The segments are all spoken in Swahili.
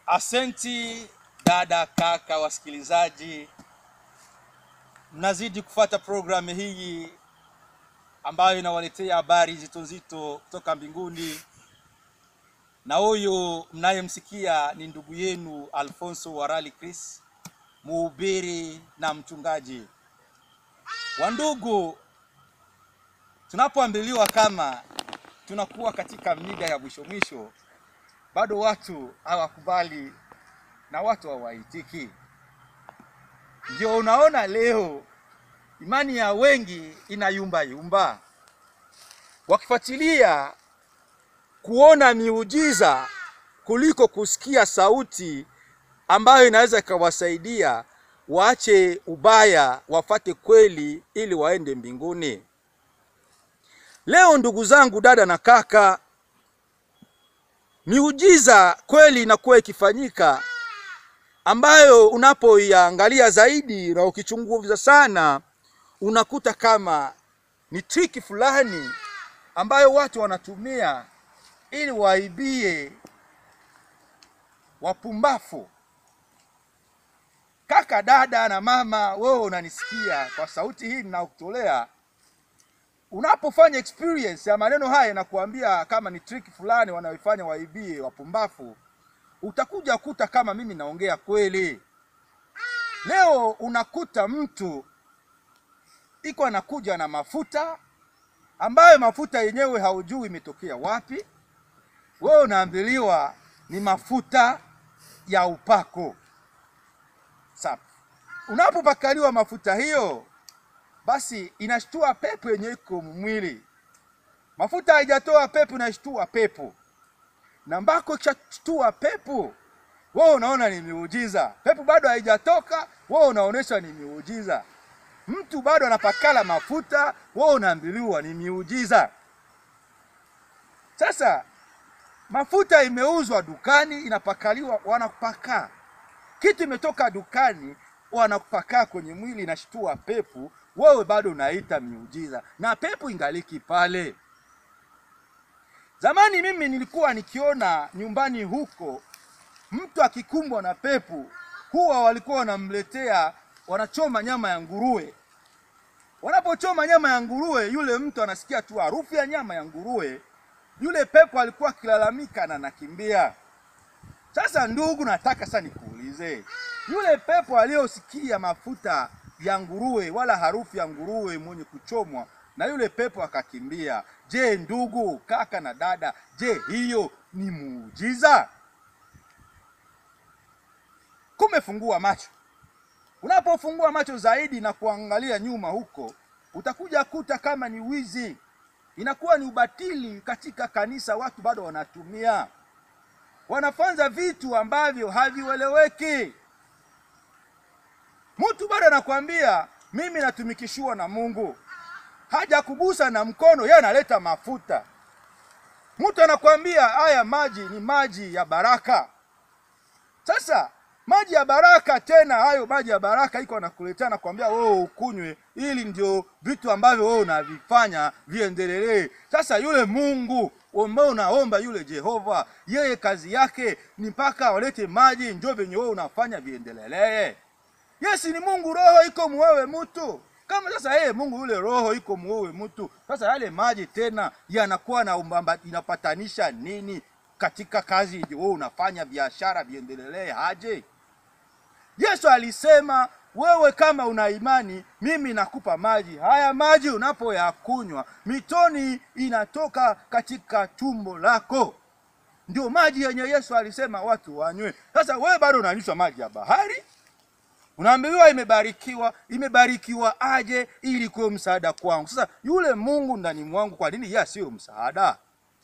Asenti dada, kaka, wasikilizaji, mnazidi kufuata programu hii ambayo inawaletea habari nzito nzito kutoka mbinguni, na huyu mnayemsikia ni ndugu yenu Alfonso Warali Chris, mhubiri na mchungaji. Wandugu, tunapoambiliwa kama tunakuwa katika mida ya mwisho mwisho, bado watu hawakubali na watu hawaitiki. Ndio unaona leo imani ya wengi inayumba yumba, wakifuatilia kuona miujiza kuliko kusikia sauti ambayo inaweza ikawasaidia waache ubaya, wafate kweli ili waende mbinguni. Leo ndugu zangu, dada na kaka, miujiza kweli inakuwa ikifanyika ambayo unapoiangalia zaidi na ukichunguza sana unakuta kama ni triki fulani ambayo watu wanatumia ili waibie wapumbafu. Kaka, dada na mama, wewe unanisikia kwa sauti hii ninakutolea, unapofanya experience ya maneno haya na kuambia kama ni triki fulani wanaoifanya waibie wapumbafu, utakuja kuta kama mimi naongea kweli. Leo unakuta mtu iko anakuja na mafuta ambayo mafuta yenyewe haujui imetokea wapi. Wewe unaambiliwa ni mafuta ya upako. Sasa unapopakaliwa mafuta hiyo, basi inashtua pepo yenye iko mwili. Mafuta haijatoa pepo, inashtua pepo na mbako ikishashtua pepo, wewe unaona ni miujiza. Pepo bado haijatoka, wewe unaonesha ni miujiza. Mtu bado anapakala mafuta, wewe unaambiliwa ni miujiza. Sasa mafuta imeuzwa dukani, inapakaliwa, wanapaka kitu imetoka dukani, wanapaka kwenye mwili, inashtua pepo, wewe bado unaita miujiza, na pepo ingaliki pale. Zamani mimi nilikuwa nikiona nyumbani huko mtu akikumbwa na pepo, huwa walikuwa wanamletea, wanachoma nyama ya nguruwe. Wanapochoma nyama ya nguruwe, yule mtu anasikia tu harufu ya nyama ya nguruwe, yule pepo alikuwa akilalamika na nakimbia. Sasa ndugu, nataka sasa nikuulize, yule pepo aliyosikia mafuta ya nguruwe wala harufu ya nguruwe mwenye kuchomwa na yule pepo akakimbia. Je, ndugu kaka na dada, je, hiyo ni muujiza? Kumefungua macho. Unapofungua macho zaidi na kuangalia nyuma huko, utakuja kuta kama ni wizi, inakuwa ni ubatili katika kanisa. Watu bado wanatumia, wanafanza vitu ambavyo havieleweki. Mtu bado anakwambia mimi natumikishiwa na Mungu haja kugusa na mkono, yeye analeta mafuta. Mtu anakwambia haya maji ni maji ya baraka. Sasa maji ya baraka, tena hayo maji ya baraka iko anakuletea, nakwambia wewe ukunywe, ili ndio vitu ambavyo wewe unavifanya viendelee. Sasa yule Mungu ambao unaomba yule Jehova, yeye kazi yake ni mpaka walete maji, ndio venye wewe unafanya viendelee. Yesi ni Mungu, roho iko mwewe mtu kama sasa yeye Mungu yule roho iko muowe mtu, sasa yale maji tena yanakuwa na umbamba, inapatanisha nini katika kazi wewe unafanya biashara viendelee haje? Yesu alisema wewe kama una imani, mimi nakupa maji haya. Maji unapoyakunywa mitoni inatoka katika tumbo lako, ndio maji yenye Yesu alisema watu wanywe. Sasa wewe bado unanywa maji ya bahari unaambiwa imebarikiwa. Imebarikiwa aje ili kuwe msaada kwangu? Sasa yule Mungu ndani mwangu, kwa nini yeye sio msaada?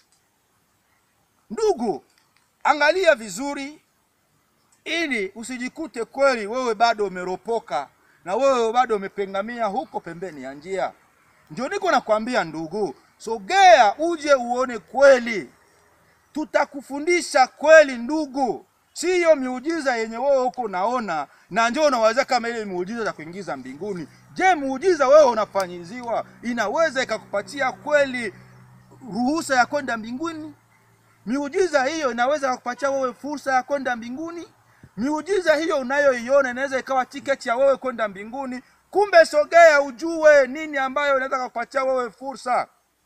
Ndugu, angalia vizuri, ili usijikute kweli wewe bado umeropoka na wewe bado umepengamia huko pembeni ya njia. Ndio niko nakwambia ndugu, sogea uje uone kweli, tutakufundisha kweli ndugu siyo miujiza yenye wewe huko unaona na njoo unaweza kama ile miujiza za kuingiza mbinguni. Je, muujiza wewe unafanyiziwa inaweza ikakupatia kweli ruhusa ya kwenda mbinguni? Miujiza hiyo inaweza kukupatia wewe fursa ya kwenda mbinguni. Miujiza hiyo unayoiona inaweza ikawa tiketi ya wewe kwenda mbinguni. Kumbe sogea, ujue nini ambayo inaweza kukupatia wewe fursa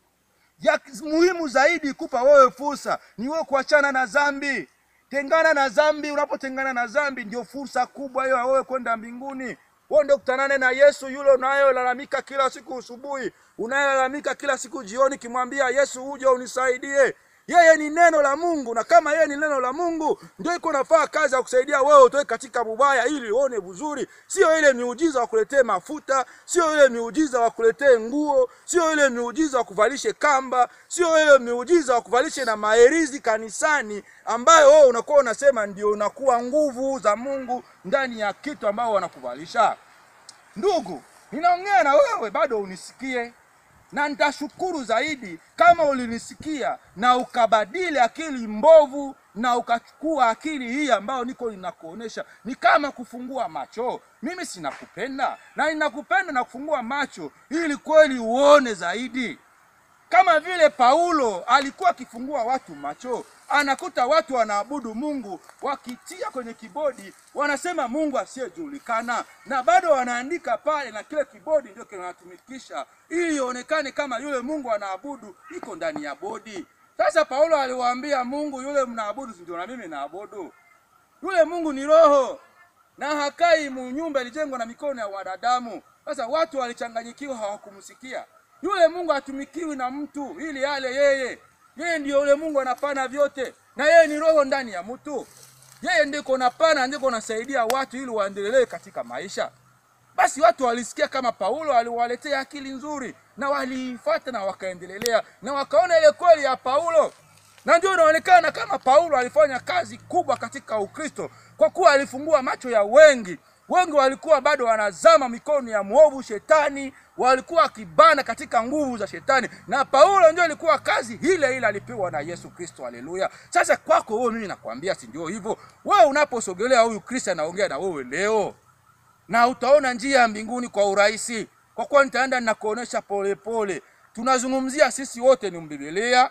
ya muhimu zaidi kupa wewe fursa ni wewe kuachana na dhambi. Tengana na dhambi. Unapotengana na dhambi, ndio fursa kubwa hiyo ya wewe kwenda mbinguni. Wewe ndio kutanane na Yesu yule unayolalamika kila siku asubuhi, unayelalamika kila siku jioni, kimwambia Yesu, uje unisaidie. Yeye ni neno la Mungu, na kama yeye ni neno la Mungu, ndio iko nafaa kazi ya kusaidia wewe utoke katika mubaya ili uone vizuri. Sio ile miujiza wa kuletee mafuta, sio ile miujiza wa kuletee nguo, sio ile miujiza wa kuvalishe kamba, sio ile miujiza wa kuvalishe na maherizi kanisani, ambayo wewe unakuwa unasema ndio unakuwa nguvu za Mungu ndani ya kitu ambao wanakuvalisha. Ndugu, ninaongea na wewe, bado unisikie na nitashukuru zaidi kama ulinisikia na ukabadili akili mbovu na ukachukua akili hii ambayo niko ninakuonesha. Ni kama kufungua macho. Mimi sinakupenda na ninakupenda na kufungua macho ili kweli uone zaidi, kama vile Paulo alikuwa akifungua watu macho, anakuta watu wanaabudu Mungu wakitia kwenye kibodi, wanasema Mungu asiyejulikana, na bado wanaandika pale, na kile kibodi ndio kinatumikisha ili ionekane kama yule Mungu anaabudu iko ndani ya bodi. Sasa Paulo aliwaambia Mungu yule mnaabudu, ndio na mimi naabudu. Yule Mungu ni roho na hakai mu nyumba ilijengwa na mikono ya wanadamu. Sasa watu walichanganyikiwa, hawakumsikia yule Mungu. Hatumikiwi na mtu ili yale yeye yeye ndio yule Mungu anapana vyote, na yeye ni roho ndani ya mtu. Yeye ndiko napana, ndiko nasaidia watu ili waendelee katika maisha. Basi watu walisikia kama Paulo aliwaletea akili nzuri, na waliifuata na wakaendelea, na wakaona ile kweli ya Paulo, na ndio inaonekana kama Paulo alifanya kazi kubwa katika Ukristo, kwa kuwa alifungua macho ya wengi. Wengi walikuwa bado wanazama mikono ya mwovu Shetani, walikuwa wakibana katika nguvu za Shetani, na Paulo ndio ilikuwa kazi ile ile alipewa na Yesu Kristo. Haleluya! Sasa kwako wewe, mimi nakwambia, si ndio hivyo? Wewe unaposogelea huyu Kristo anaongea na wewe leo, na utaona njia ya mbinguni kwa urahisi, kwa kuwa nitaenda ninakuonesha polepole. Tunazungumzia sisi wote ni Mbiblia,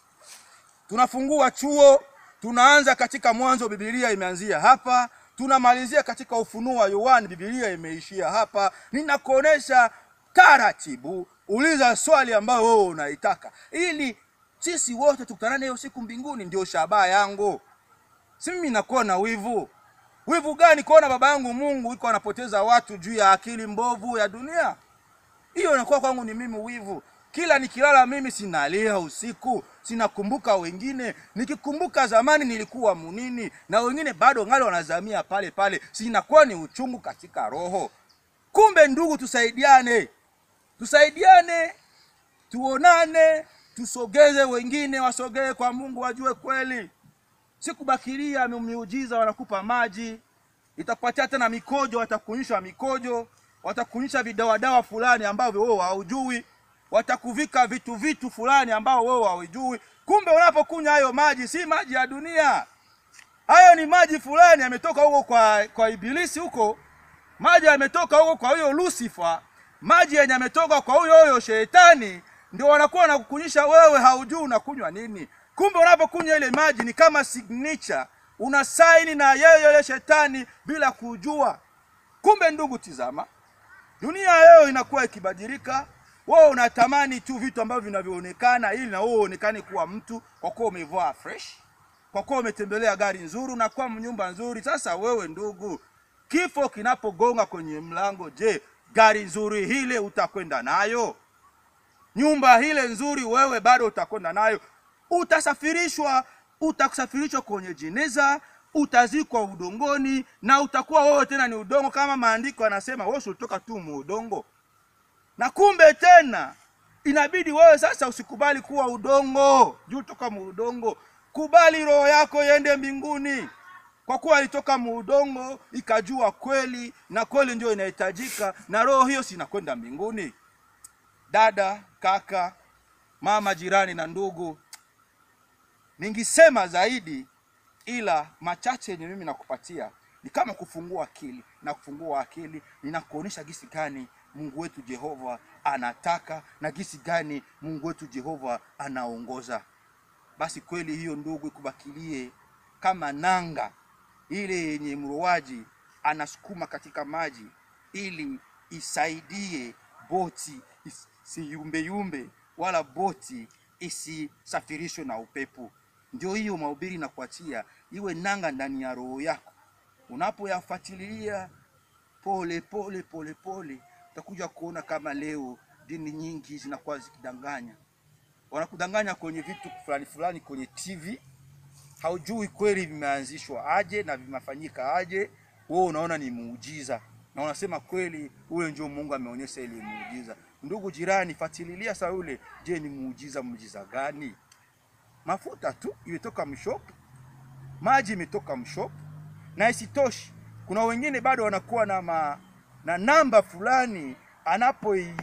tunafungua chuo, tunaanza katika Mwanzo, Biblia imeanzia hapa tunamalizia katika Ufunuo wa Yohana, Biblia imeishia hapa. Ninakuonesha taratibu, uliza swali ambayo wewe unaitaka, ili sisi wote tukutanane hiyo siku mbinguni. Ndio shabaha yangu. Si mimi nakuwa na wivu. Wivu gani? Kuona baba yangu Mungu iko anapoteza watu juu ya akili mbovu ya dunia. Hiyo inakuwa kwangu ni mimi wivu. Kila nikilala mimi sinalia usiku, sinakumbuka wengine. Nikikumbuka zamani nilikuwa munini, na wengine bado ngali wanazamia pale pale, sinakuwa ni uchungu katika roho. Kumbe ndugu, tusaidiane, tusaidiane, tuonane, tusogeze wengine, wasogee kwa Mungu, wajue kweli. Sikubakilia miujiza, wanakupa maji, itakupatia tena mikojo, watakunyisha mikojo, watakunyisha vidawadawa fulani ambavyo wewe haujui watakuvika vitu vitu fulani ambao wewe hawajui. Kumbe unapokunywa hayo maji si maji ya dunia, hayo ni maji fulani yametoka huko kwa, kwa Ibilisi huko, maji yametoka huko kwa huyo Lucifer, maji yenye yametoka kwa huyo huyo Shetani, ndio wanakuwa na kukunyisha wewe, haujui unakunywa nini. Kumbe unapokunywa ile maji ni kama signature, una saini na yeye yule Shetani bila kujua. Kumbe ndugu, tizama, dunia leo inakuwa ikibadilika wewe unatamani tu vitu ambavyo vinavyoonekana ili na wewe uonekane kuwa mtu, kwa kuwa umevaa fresh, kwa kuwa umetembelea gari nzuri, unakuwa nyumba nzuri. Sasa wewe ndugu, kifo kinapogonga kwenye mlango, je, gari nzuri hile utakwenda nayo? Nyumba hile nzuri wewe bado utakwenda nayo? Utasafirishwa, utasafirishwa kwenye jeneza, utazikwa udongoni, na utakuwa wewe tena ni udongo, kama maandiko yanasema wewe ulitoka tu muudongo na kumbe tena inabidi wewe sasa usikubali kuwa udongo juu toka muudongo. Kubali roho yako iende mbinguni, kwa kuwa ilitoka muudongo ikajua kweli, na kweli ndio inahitajika, na roho hiyo sinakwenda mbinguni. Dada, kaka, mama, jirani na ndugu, ningisema zaidi, ila machache yenye mimi nakupatia ni kama kufungua akili na kufungua akili, ninakuonesha gisi gani Mungu wetu Jehova anataka na gisi gani Mungu wetu Jehova anaongoza. basi kweli hiyo ndugu ikubakilie kama nanga ile yenye mrowaji anasukuma katika maji ili isaidie boti isiyumbeyumbe wala boti isisafirishwe na upepo. Ndio hiyo mahubiri na kuachia iwe nanga ndani ya roho yako, unapoyafuatilia pole pole pole pole, utakuja kuona kama leo dini nyingi zinakuwa zikidanganya, wanakudanganya kwenye vitu fulani fulani kwenye TV, haujui kweli vimeanzishwa aje na vimefanyika aje. Wewe unaona ni muujiza na unasema kweli, ule ndio Mungu ameonyesha ile muujiza. Ndugu jirani, fatililia saa ule, je, ni muujiza? Muujiza gani? Mafuta tu imetoka mshopu, maji imetoka mshopu, na isitoshi, kuna wengine bado wanakuwa na ma, na namba fulani anapoi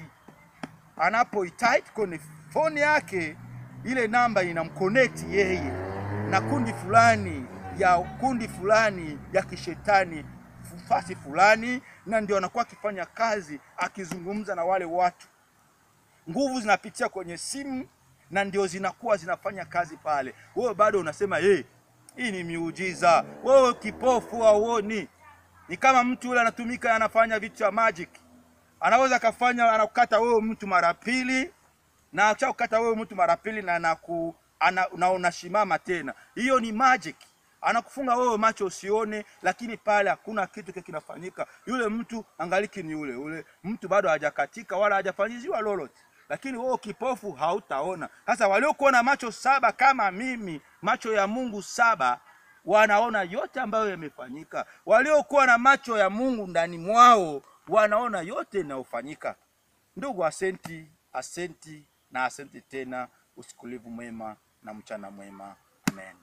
anapoitype kwenye phone yake, ile namba inamconnect yeye na kundi fulani ya kundi fulani ya kishetani fasi fulani, na ndio anakuwa akifanya kazi akizungumza na wale watu. Nguvu zinapitia kwenye simu na ndio zinakuwa zinafanya kazi pale. Wewe bado unasema hey, hii ni miujiza. Wewe kipofu hauoni? Ni kama mtu yule anatumika anafanya vitu vya magic, anaweza akafanya anakukata wewe mtu mara pili, na akishakukata wewe mtu mara pili na anaku ana, na unashimama tena, hiyo ni magic anakufunga wewe macho usione, lakini pale hakuna kitu kile kinafanyika. Yule mtu angaliki ni yule yule mtu, bado hajakatika wala hajafanyiziwa lolote, lakini wewe kipofu hautaona. Sasa waliokuwa na macho saba kama mimi, macho ya Mungu saba, wanaona yote ambayo yamefanyika. Waliokuwa na macho ya Mungu ndani mwao wanaona yote yanayofanyika. Ndugu, asenti, asenti na asenti tena. Usiku mwema na mchana mwema. Amen.